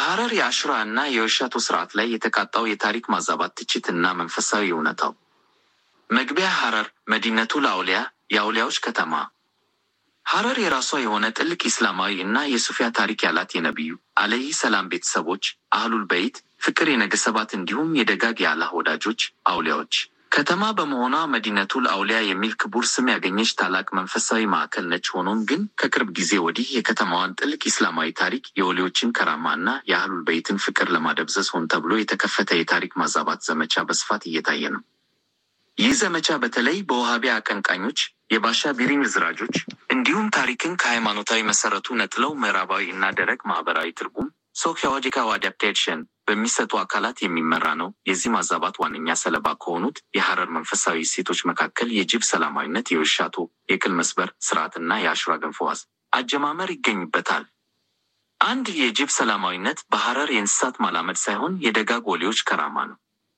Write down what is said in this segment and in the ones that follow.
በሐረር የአሹራ እና የወሻቶ ስርዓት ላይ የተቃጣው የታሪክ ማዛባት ትችት እና መንፈሳዊ እውነታው። መግቢያ ሐረር መዲነቱል አውሊያ የአውሊያዎች ከተማ። ሐረር የራሷ የሆነ ጥልቅ ኢስላማዊ እና የሱፊያ ታሪክ ያላት የነቢዩ አለይሂ ሰላም ቤተሰቦች አህሉል በይት ፍቅር የነገሰባት እንዲሁም የደጋግ የአላህ ወዳጆች አውሊያዎች ከተማ በመሆኗ መዲነቱል አውሊያ የሚል ክቡር ስም ያገኘች ታላቅ መንፈሳዊ ማዕከል ነች። ሆኖም ግን ከቅርብ ጊዜ ወዲህ የከተማዋን ጥልቅ ኢስላማዊ ታሪክ፣ የወሊዎችን ከራማ እና የአህሉል በይትን ፍቅር ለማደብዘዝ ሆን ተብሎ የተከፈተ የታሪክ ማዛባት ዘመቻ በስፋት እየታየ ነው። ይህ ዘመቻ በተለይ በውሃቢያ አቀንቃኞች፣ የባሻ ቢሪን ዝራጆች እንዲሁም ታሪክን ከሃይማኖታዊ መሰረቱ ነጥለው ምዕራባዊ እና ደረቅ ማህበራዊ ትርጉም ሶኪዮሎጂካል አዳፕቴሽን በሚሰጡ አካላት የሚመራ ነው። የዚህ ማዛባት ዋነኛ ሰለባ ከሆኑት የሐረር መንፈሳዊ እሴቶች መካከል የጅብ ሰላማዊነት፣ የውሻቶ የቅል መስበር ስርዓትና የአሹራ ገንፎ ዋዝ አጀማመር ይገኙበታል። አንድ የጅብ ሰላማዊነት በሐረር የእንስሳት ማላመድ ሳይሆን የደጋግ ወሊዎች ከራማ ነው።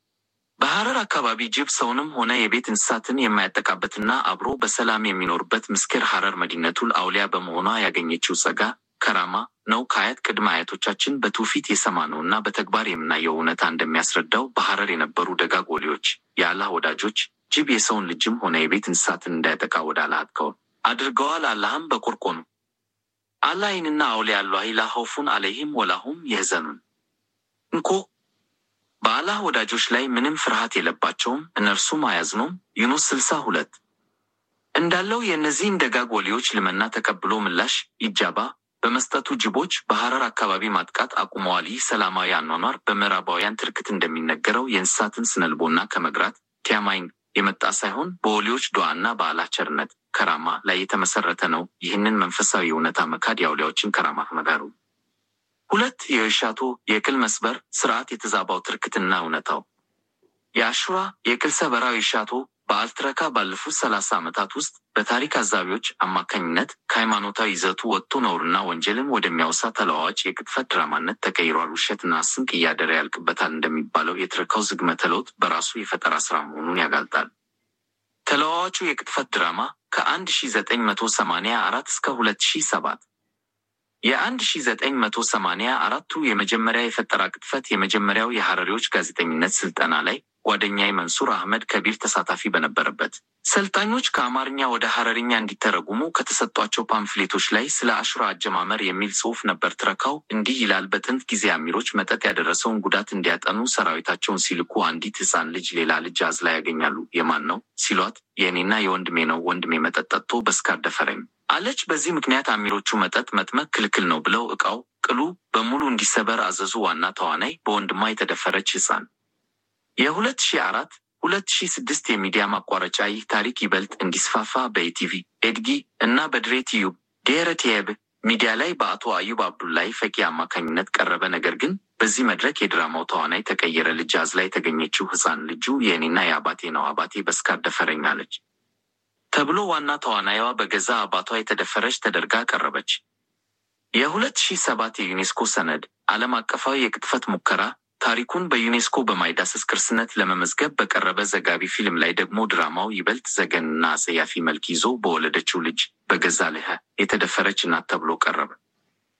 በሐረር አካባቢ ጅብ ሰውንም ሆነ የቤት እንስሳትን የማያጠቃበትና አብሮ በሰላም የሚኖርበት ምስኪር ሐረር መዲነቱል አውሊያ በመሆኗ ያገኘችው ጸጋ ከራማ ነው። ከአያት ቅድመ አያቶቻችን በትውፊት የሰማነው እና በተግባር የምናየው እውነታ እንደሚያስረዳው በሐረር የነበሩ ደጋግ ወሊዎች የአላህ ወዳጆች ጅብ የሰውን ልጅም ሆነ የቤት እንስሳትን እንዳያጠቃ ወደ አላህ አጥከው አድርገዋል። አላህም በቁርቆኑ አላይንና አውሊያ አላሂ ላ ኸውፉን አለይሂም ወላሁም የህዘኑን እንኮ በአላህ ወዳጆች ላይ ምንም ፍርሃት የለባቸውም እነርሱም አያዝኑም። ዩኑስ ስልሳ ሁለት እንዳለው የእነዚህን ደጋግ ወሊዎች ልመና ተቀብሎ ምላሽ ኢጃባ በመስጠቱ ጅቦች በሐረር አካባቢ ማጥቃት አቁመዋል። ይህ ሰላማዊ አኗኗር በምዕራባውያን ትርክት እንደሚነገረው የእንስሳትን ስነልቦና ከመግራት ቲያማይን የመጣ ሳይሆን በወሊዎች ዱዓና በአላህ ቸርነት ከራማ ላይ የተመሰረተ ነው። ይህንን መንፈሳዊ እውነታ መካድ የአውሊያዎችን ከራማ መጋሩ። ሁለት የእሻቶ የቅል መስበር ስርዓት የተዛባው ትርክትና እውነታው የአሹራ የቅል ሰበራዊ እሻቶ በዓል ትረካ ባለፉት ሰላሳ ዓመታት ውስጥ በታሪክ አዛቢዎች አማካኝነት ከሃይማኖታዊ ይዘቱ ወጥቶ ነውርና ወንጀልን ወደሚያወሳ ተለዋዋጭ የቅጥፈት ድራማነት ተቀይሯል። ውሸትና ስንቅ እያደረ ያልቅበታል እንደሚባለው የትረካው ዝግመተ ለውጥ በራሱ የፈጠራ ስራ መሆኑን ያጋልጣል። ተለዋዋጩ የቅጥፈት ድራማ ከአንድ ሺ ዘጠኝ መቶ ሰማኒያ አራት እስከ ሁለት ሺ ሰባት የአንድ ሺ ዘጠኝ መቶ ሰማኒያ አራቱ የመጀመሪያ የፈጠራ ቅጥፈት የመጀመሪያው የሐረሪዎች ጋዜጠኝነት ስልጠና ላይ ጓደኛዬ መንሱር አህመድ ከቢር ተሳታፊ በነበረበት ሰልጣኞች ከአማርኛ ወደ ሐረርኛ እንዲተረጉሙ ከተሰጧቸው ፓምፍሌቶች ላይ ስለ አሹራ አጀማመር የሚል ጽሑፍ ነበር። ትረካው እንዲህ ይላል። በጥንት ጊዜ አሚሮች መጠጥ ያደረሰውን ጉዳት እንዲያጠኑ ሰራዊታቸውን ሲልኩ አንዲት ሕፃን ልጅ ሌላ ልጅ አዝላ ያገኛሉ። የማን ነው ሲሏት፣ የእኔና የወንድሜ ነው። ወንድሜ መጠጥ ጠጥቶ በስካር ደፈረኝ አለች። በዚህ ምክንያት አሚሮቹ መጠጥ መጥመቅ ክልክል ነው ብለው ዕቃው ቅሉ በሙሉ እንዲሰበር አዘዙ። ዋና ተዋናይ በወንድሟ የተደፈረች ሕፃን የሁለት ሺ አራት ሁለት ሺ ስድስት የሚዲያ ማቋረጫ ይህ ታሪክ ይበልጥ እንዲስፋፋ በኢቲቪ ኤድጊ እና በድሬ ቲዩብ ድረ ቲዩብ ሚዲያ ላይ በአቶ አዩብ አብዱላይ ፈቂ አማካኝነት ቀረበ። ነገር ግን በዚህ መድረክ የድራማው ተዋናይ ተቀየረ። ልጅ አዝላ የተገኘችው ሕፃን ልጁ የእኔና የአባቴ ነው፣ አባቴ በስካር ደፈረኝ አለች ተብሎ ዋና ተዋናይዋ በገዛ አባቷ የተደፈረች ተደርጋ ቀረበች። የሁለት ሺህ ሰባት የዩኔስኮ ሰነድ ዓለም አቀፋዊ የቅጥፈት ሙከራ ታሪኩን በዩኔስኮ በማይዳሰስ ቅርስነት ለመመዝገብ በቀረበ ዘጋቢ ፊልም ላይ ደግሞ ድራማው ይበልጥ ዘገንና አጸያፊ መልክ ይዞ በወለደችው ልጅ በገዛ ልህ የተደፈረች እናት ተብሎ ቀረበ።